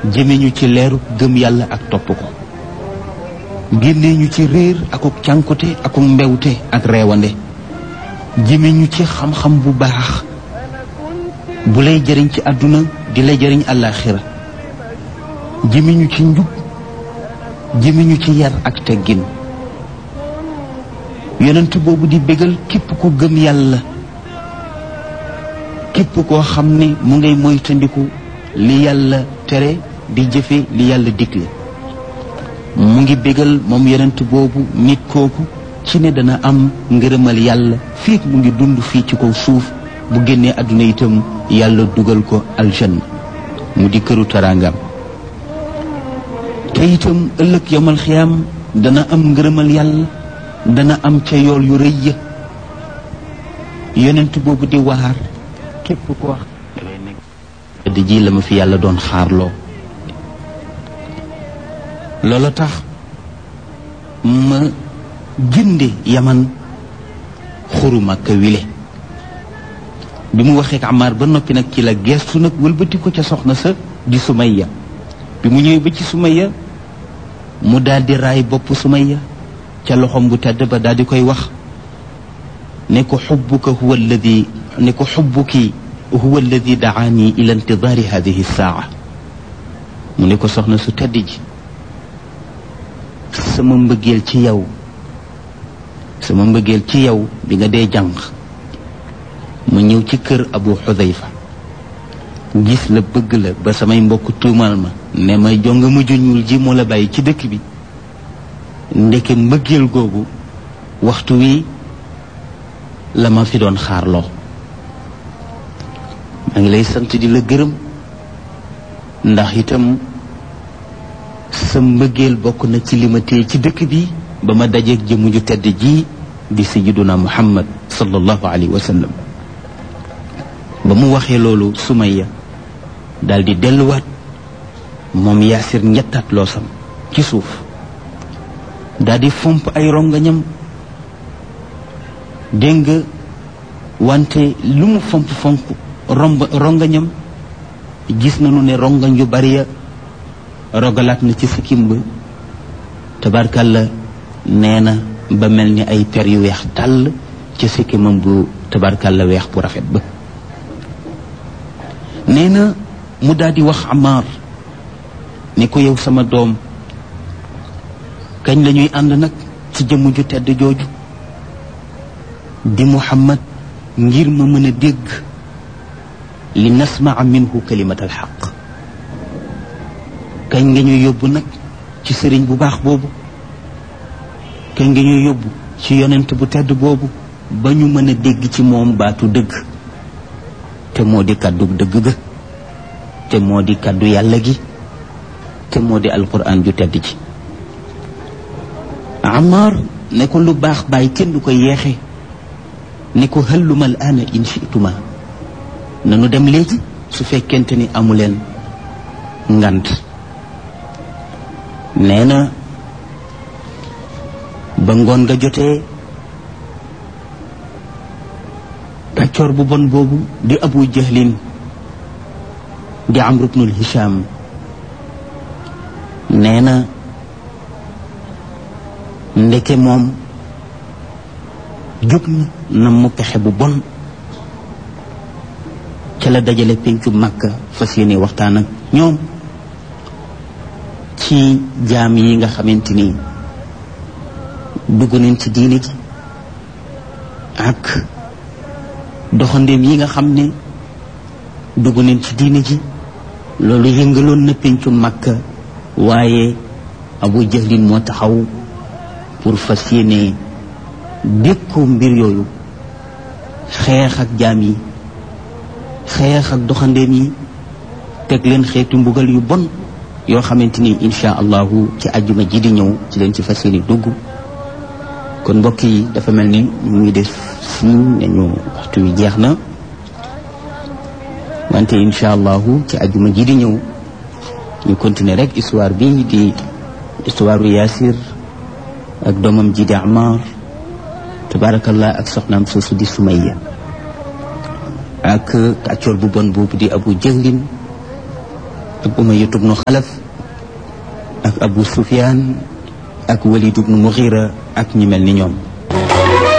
jëme ñu ci leeru gëm yàlla ak topp ko génne ñu ci réer akuk cànkute akuk mbewte ak reewande jëme ñu ci xam-xam bu baax bu lay jëriñ ci àdduna di lay jëriñ àllaaxira jëme ñu ci njub jëme ñu ci yar ak teggin yonent boobu di bégal képp ku gëm yàlla képp koo xam ne mu ngay moytandiku li yàlla tere di jëfe li yàlla digle mu ngi bégal moom yonent boobu nit kooku ci ne dana am ngërëmal yàlla fii mu ngi dund fii ci kaw suuf bu génnee àdduna itam yàlla dugal ko aljanna mu di këru taraangam te itam ëllëg yomal xiyaam dana am ngërëmal yàlla dana am ca yool yu rëy ya yonent boobu di waar képp ko wax di ji la ma fi yàlla doon xaarloo loola tax ma jënde yaman xuru Makka wile bi mu waxee ak Amar ba noppi nag ci la geestu nag wëlbati ko ca soxna sa di Sumayya bi mu ñëwee ba ci Sumayya mu daldi raay bopp Sumayya ca loxom bu tedd ba daldi koy wax ne ko xubbuka huwa alladi ne ko xubbuki huwa alladi daani ila intidaari hadihi saa mu ne ko soxna su tedd ji sama mbëggeel ci yow sama mbëggeel ci yow bi nga dee jàng ma ñëw ci kër abu xudayfa gis la bëgg la ba samay mbokk tuumal ma ne ma jonga mujj ñuul ji moo la bàyyi ci dëkk bi ndeke mbëggeel googu waxtu wi la ma fi doon xaarloo maa ngi lay sant di la gërëm ndax itam sa mbëggeel bokk na ci li ma téye ci dëkk bi ba ma dajeeg jëmu ju tedd ji di sayyiduna muhammad sallallahu alayhi wa sallam ba mu waxee loolu Sumayya daal di delluwaat moom yaasir ñettaat loosam ci suuf daal di fomp ay rongañam dégg nga wante lu mu fomp fomp romb rongañam gis nañu ne rongañ yu bari ya rogalaat na ci sikkim ba tabarkalla nee na ba mel ni ay per yu weex tàll ci sikkimam bu tabarkalla weex bu rafet ba nee na mu daal di wax Amar ni ko yow sama doom kañ la ñuy ànd nag ci jëmm ju tedd jooju di Muhammad ngir ma mën a dégg li nasmaa minhu kalimat alxaq kañ nga ñuy yóbbu nag ci sëriñ bu baax boobu kañ nga ñuy yóbbu ci yonent bu tedd boobu ba ñu mën a dégg ci moom baatu dëgg te moo di kàddu dëgg ga te moo di kàddu yàlla gi te moo di alquran ju tedd ji Amar ne ko lu baax bàyyi kenn du ko yeexe ne ko hëlluma al aana in chituma nanu dem léegi su fekkente ni amuleen ngant nee na ba ngoon nga jotee kàccoor bu bon boobu di abu jahlin di amru bnul hisham nee na ndeke moom jóg na na mu pexe bu bon ca la dajale pencu màkka fas yéene waxtaan ak ñoom ci jaam yi nga xamante ni dugg nañ ci diine ji ak doxandéem yi nga xam ne dugg nañ ci diine ji loolu yëngaloon na pencu màkka waaye abu jahlin moo taxaw pour fas yéene dékku mbir yooyu xeex ak jaam yi xeex ak doxandéem yi teg leen xeetu mbugal yu bon yoo xamante ni insha allahu ci àjjuma ji di ñëw ci leen ci fas yéene dugg kon mbokk yi dafa mel ni mu ngi def signe nañu waxtu wi jeex na wante insha allahu ci àjjuma ji di ñëw ñu continuer rek histoire bi di histoire u Yaasir ak doomam ji di Amar tabarakallah ak soxnaam soosu di Sumayya ak kàccoor bu bon boobu di Abu Jahlin ak Umayya ibnu Xalaf ak Abu Sufyaan ak Walid ibnu Mughira ak ñi mel ni ñoom